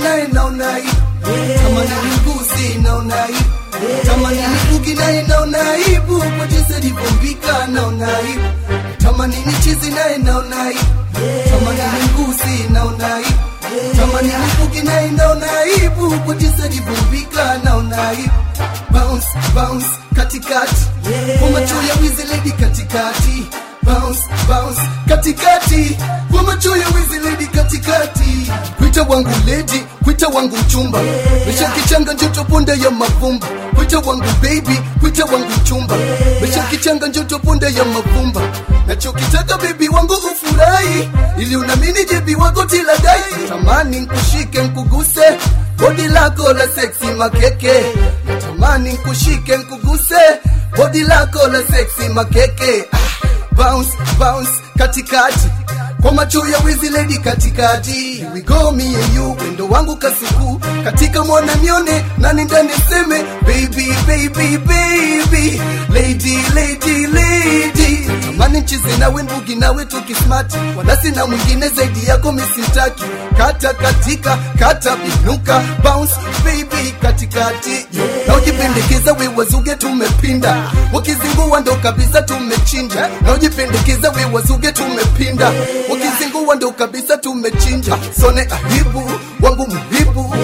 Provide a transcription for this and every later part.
naye naona aibu kama nilimgusi naona aibu kama nilibugi naye naona aibu kwa jinsi alivyombika naona aibu kama ninichizi naye naona aibu kama nilimgusi naona aibu kama nilibugi naye naona aibu kwa jinsi alivyombika naona aibu bounce bounce katikati kwa macho ya wizi lady katikati bounce bounce katikati kwa macho ya wizi lady katikati kwita wangu lady kwita wangu mchumba mesha kichanga njoto ponde ya mavumba kwita wangu baby kwita wangu mchumba mesha kichanga njoto ponde ya mavumba nachokitaka baby wangu ufurahi ili unamini jebi wako tiladai tamani nkushike nkuguse bodi lako la seksi makeke natamani nkushike nkuguse bodi lako la seksi makeke ah bounce bounce katikati kwa macho ya wizi lady katikati Here we go me and you wendo wangu kasuku katika mwana nione nani ndani seme baby baby baby lady lady lady tamani nchize nawe mbugi nawe tukismati wala sina mwingine zaidi yako misitaki kata katika kata binuka bounce baby katikati na ujipendekeza we wazuge tumepinda wakizingua ndo kabisa tumechinja na ujipendekeza we wazuge tumepinda wakizingua ndo kabisa tumechinja sone ahibu wangu muhibu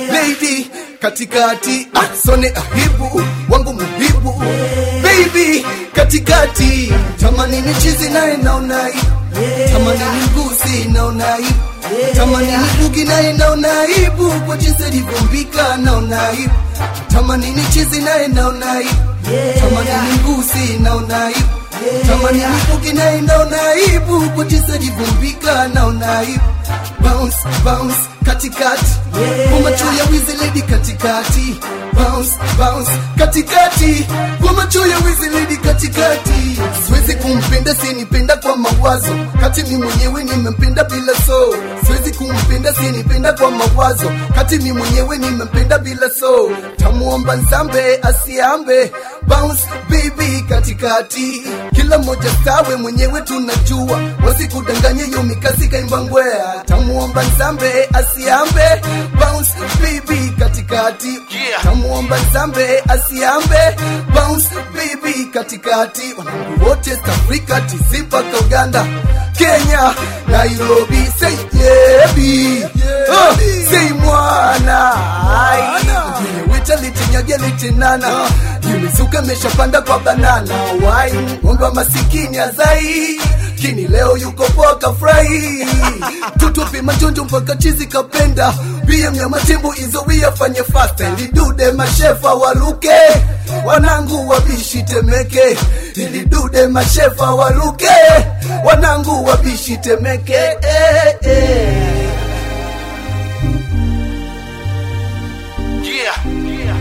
lady katikati ah, sone ahibu wangu muhibu baby katikati tamani ni chizi naye naona aibu tamani ni mgusi naona aibu tamani ni bugi naye naona aibu kwa jinsi alivyombika naona aibu tamani ni chizi naye naona aibu tamani ni mgusi naona aibu tamani ni bugi naye naona aibu kwa jinsi alivyombika naona aibu bounce bounce katikati kwa macho ya wizi lady katikati bounce bounce katikati kwa macho ya wizi lady katikati siwezi kumpenda sinipenda kwa mawazo kati mi mwenyewe nimempenda bila so siwezi kumpenda sinipenda kwa mawazo kati mi mwenyewe nimempenda bila so tamuomba nzambe asiambe bounce baby katikati kila mmoja stawe mwenyewe tunajua wasikudanganye yo mikasi kaimba ngwea tamuomba nzambe asiambe bounce baby katikati Yeah. tamuomba nzambe asiambe bounce baby katikati wanangu wote East Africa TZ mpaka Uganda Kenya Nairobi say yebi uh, say mwana Ai, mwenye wita litinyagia litinana Yumizuka meshapanda kwa banana Wai ng'ombe wa masikini azai kini leo yuko poa kafurahi tutupi majonjo mpaka chizi kapenda pia mnyama timbu izo wiyafanye fasta ilidude mashefa waluke wanangu wabishi temeke ilidude mashefa waluke wanangu wabishi temeke eh, eh. Yeah. Yeah.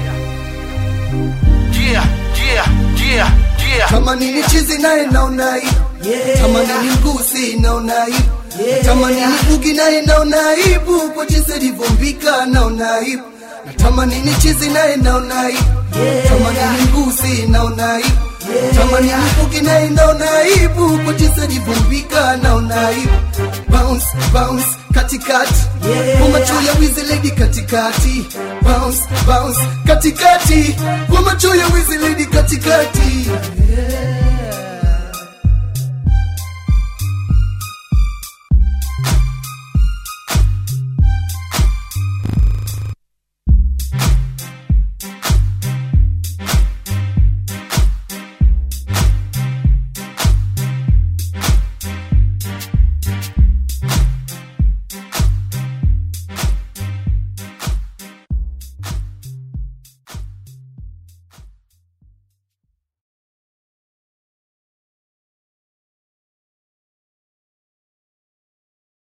Yeah. Yeah. Yeah. Yeah. kama nini chizi naye naona aibu kama nini mgusi naona aibu kama nini bugi naye naona aibu kwa jinsi alivyombika naona aibu na kama nini chizi naye naona aibu kama nini mgusi naona aibu kama nini bugi naye naona aibu kwa jinsi alivyombika naona aibu bounce bounce katikati kwa macho ya wizi lady katikati bounce bounce katikati kwa macho ya wizi lady katikati yeah.